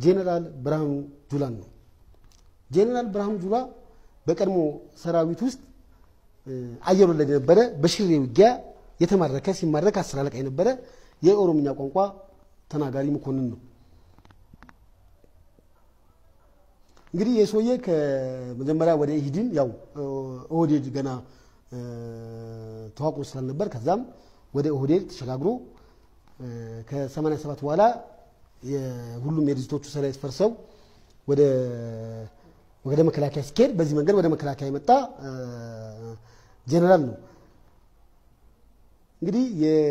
ጄኔራል ብርሃኑ ጁላን ነው። ጄኔራል ብርሃኑ ጁላ በቀድሞ ሰራዊት ውስጥ አየር ወለድ የነበረ በሽሬ ውጊያ የተማረከ ሲማረክ አስር አለቃ የነበረ የኦሮምኛ ቋንቋ ተናጋሪ መኮንን ነው። እንግዲህ የሰውዬ ከመጀመሪያ ወደ ኢህዲን ያው ኦህዴድ ገና ተዋቅሮ ስላልነበር ከዛም ወደ ኦህዴድ ተሸጋግሮ ከ87 በኋላ ሁሉም የድርጅቶቹ ሰራዊት ፈርሰው ወደ ወደ መከላከያ ሲካሄድ በዚህ መንገድ ወደ መከላከያ የመጣ ጄኔራል ነው። እንግዲህ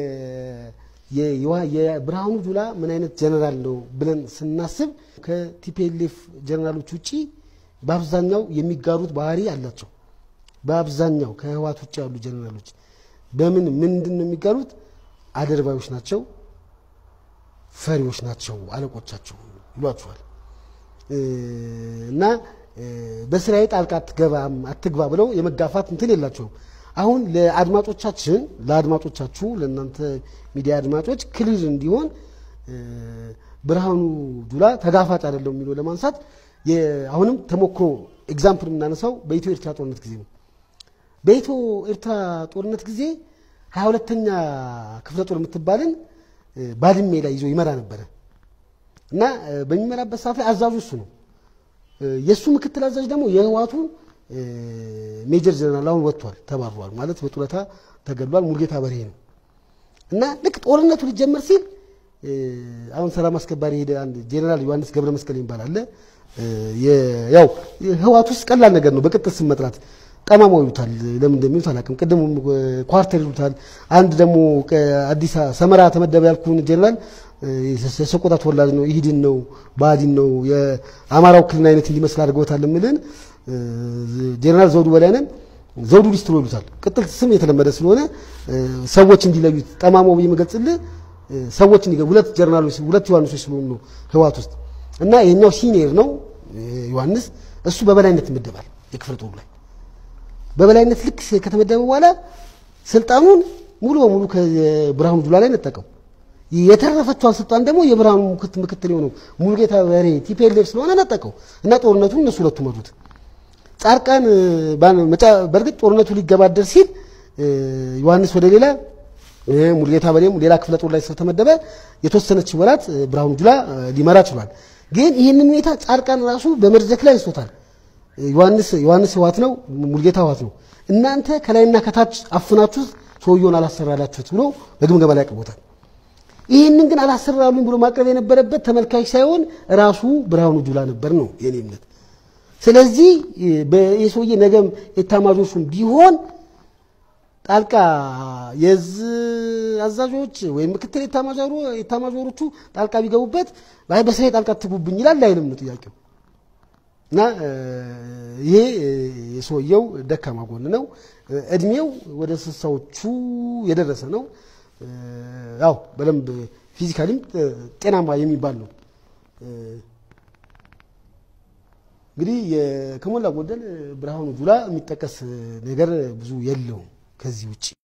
የብርሃኑ ጁላ ምን አይነት ጀነራል ነው ብለን ስናስብ ከቲፒኤልኤፍ ጀነራሎች ውጭ በአብዛኛው የሚጋሩት ባህሪ አላቸው። በአብዛኛው ከህዋት ውጭ ያሉ ጀነራሎች በምን ምንድን ነው የሚጋሩት? አደርባዮች ናቸው፣ ፈሪዎች ናቸው፣ አለቆቻቸው ይሏቸዋል። እና በስራዬ ጣልቃ አትገባም አትግባ ብለው የመጋፋት እንትን የላቸውም። አሁን ለአድማጮቻችን ለአድማጮቻችሁ ለእናንተ ሚዲያ አድማጮች ክሊር እንዲሆን ብርሃኑ ጁላ ተጋፋጭ አይደለም የሚለው ለማንሳት አሁንም ተሞክሮ ኤግዛምፕል የምናነሳው በኢትዮ ኤርትራ ጦርነት ጊዜ ነው። በኢትዮ ኤርትራ ጦርነት ጊዜ ሀያ ሁለተኛ ክፍለ ጦር የምትባልን ባድሜ ላይ ይዞ ይመራ ነበረ እና በሚመራበት ሰዓት ላይ አዛዡ እሱ ነው። የእሱ ምክትል አዛዥ ደግሞ የህዋቱ ሜጀር ጀነራል አሁን ወጥቷል፣ ተባሯል ማለት በጡረታ ተገድሏል። ሙልጌታ በርሄ ነው እና ልክ ጦርነቱ ሊጀመር ሲል አሁን ሰላም አስከባሪ ሄደ አንድ ጄኔራል ዮሐንስ ገብረ መስቀል ይባላል አለ። ያው ህዋት ውስጥ ቀላል ነገር ነው በቅጥል ስም መጥራት። ጠማማው ይሉታል፣ ለምን እንደሚሉት አላውቅም። ቅድም ኳርተር ይሉታል። አንድ ደግሞ አዲስ ሰመራ ተመደበ ያልኩን ጄኔራል የሰቆጣ ተወላጅ ነው፣ ኢህዲን ነው፣ ብአዴን ነው፣ የአማራው ክልል አይነት እንዲመስል አድርገውታል የምልን ጄኔራል ዘውዱ በላይነን ዘውዱ ሊስትሮ ይሉታል። ቅጥል ስም የተለመደ ስለሆነ ሰዎች እንዲለዩት ጠማማው የሚገልጽልህ ሰዎች እንዲገ ሁለት ጀነራሎች ሁለት ዮሐንሶች ስለሆኑ ነው ህዋት ውስጥ እና የኛው ሲኒየር ነው ዮሐንስ። እሱ በበላይነት ይመደባል የክፍለ ጦሩ ላይ በበላይነት ልክ ከተመደበ በኋላ ስልጣኑን ሙሉ በሙሉ ከብርሃኑ ጁላ ላይ ነጠቀው። የተረፈችዋን ስልጣን ደግሞ የብርሃኑ ምክትል የሆነው ሙሉጌታ በርሄ ቲፒኤልኤፍ ስለሆነ ነጠቀው እና ጦርነቱን እነሱ ሁለቱ መሩት። ጻድቃን በእርግጥ ጦርነቱ ሊገባደር ሲል ዮሐንስ ወደ ሌላ ሙሉጌታ በርሄም ሌላ ክፍለ ጦር ላይ ስለተመደበ የተወሰነች ወራት ብርሃኑ ጁላ ሊመራ ችሏል። ግን ይህንን ሁኔታ ጻድቃን ራሱ በመድረክ ላይ አንስቶታል። ዮሐንስ ዮሐንስ ህዋት ነው፣ ሙሉጌታ ህዋት ነው። እናንተ ከላይና ከታች አፍናችሁት ሰውየውን አላሰራላችሁት ብሎ በግምገማ ላይ አቅርቦታል። ይህንን ግን አላሰራሉኝ ብሎ ማቅረብ የነበረበት ተመልካች ሳይሆን ራሱ ብርሃኑ ጁላ ነበር ነው የኔ እምነት። ስለዚህ የሰውዬ ነገም ኤታማዦቹም ቢሆን ጣልቃ የዝ አዛዦች ወይም ምክትል ኤታማዦሮቹ ጣልቃ ቢገቡበት አይ በስራዬ ጣልቃ ትጉብኝ ይላል አይልም ነው ጥያቄው። እና ይሄ የሰውየው ደካማ ጎን ነው። እድሜው ወደ ስልሳዎቹ የደረሰ ነው። ያው በደንብ ፊዚካሊም ጤናማ የሚባል ነው። እንግዲህ ከሞላ ጎደል ብርሃኑ ጁላ የሚጠቀስ ነገር ብዙ የለውም ከዚህ ውጭ